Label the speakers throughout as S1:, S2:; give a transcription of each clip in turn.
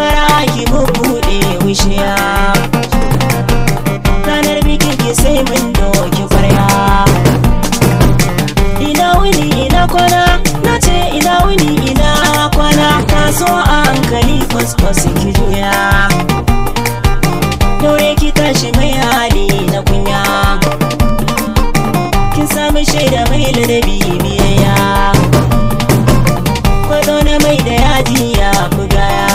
S1: fara ki bubuɗe wishiya ranar bikin ki sai mun doki kwarya ina wuni ina kwana na ce ina wuni ina kwana ta so a hankali kwaskwas ki juya daure ki tashi mai hali na kunya kin sami shaida mai ladabi biyayya kwado na mai da yaji ya bugaya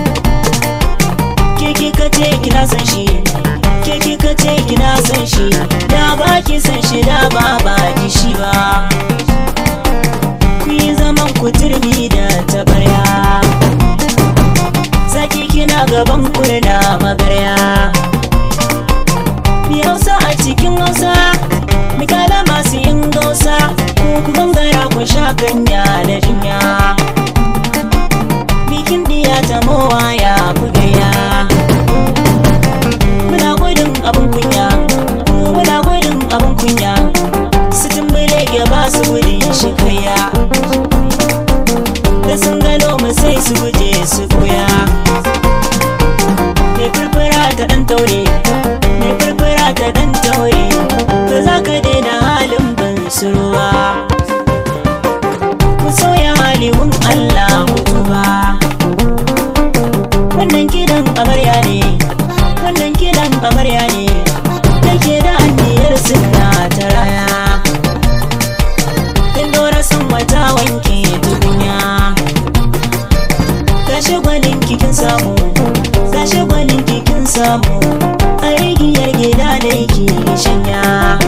S1: ke kika ce kina san shi ke kika ce kina san shi da ba ki san shi da ba ba ki shi ba ku yi zaman ku turmi da tabarya zaki kina gaban kurna magarya mi hausa a cikin hausa mikala masu yin gausa ko ku gangara ku sha kanya da jinya bikin diya ta mowa ya bugaya muna gudun abin kunya muna gudun abin kunya su tumbule ya ba su gudun shi kaya da sun gano mu sai su guje su koya mai furfura ta dan taure mai furfura ta dan taure ba za ka daina halin ban suruwa ku sauya halin Allah ku ba wannan kidan amarya ne wannan kidan amarya ne da ke da anniyar suna ta raya in dora san wata wanke tukunya gashi gwanin kikin samu gashi gwanin kikin samu a rigiyar gida da yake shanya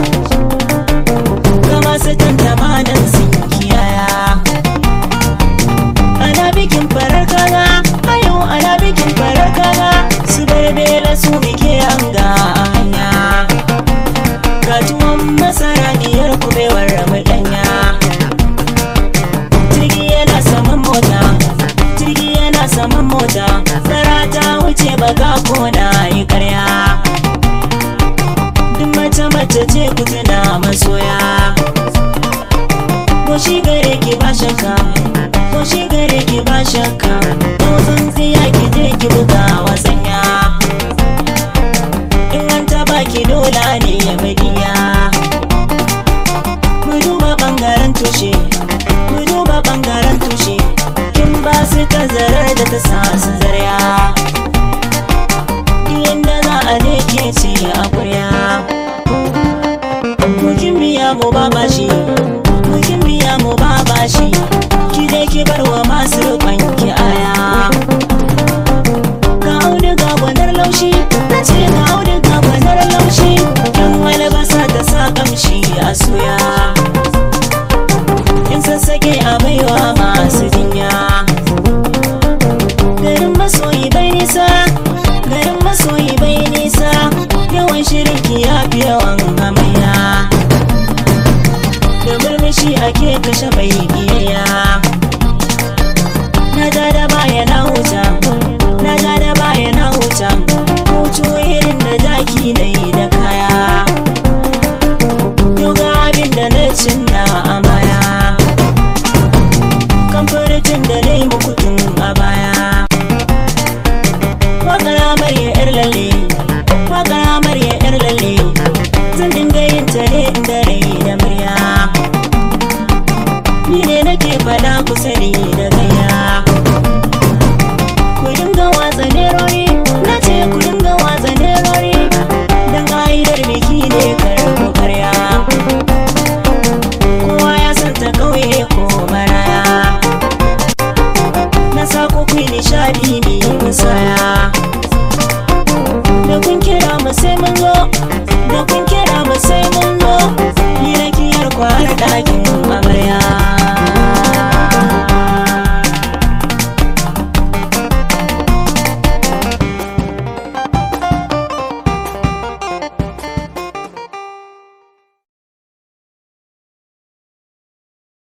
S1: kama su tantama nan sun kiyaya ana bikin farar kaga ayo ana bikin farar kaga su berbela su bike hanga a hanya ga tuwon masara diyar kubewar ramudanya jirgi yana saman mota jirgi yana saman mota fara ta wuce baka kona yi karya duk mace mace ce ku tuna masoya ko shi gare ki ba shakka ko shi gare ki ba shakka ko tsintsiya ki je ki buga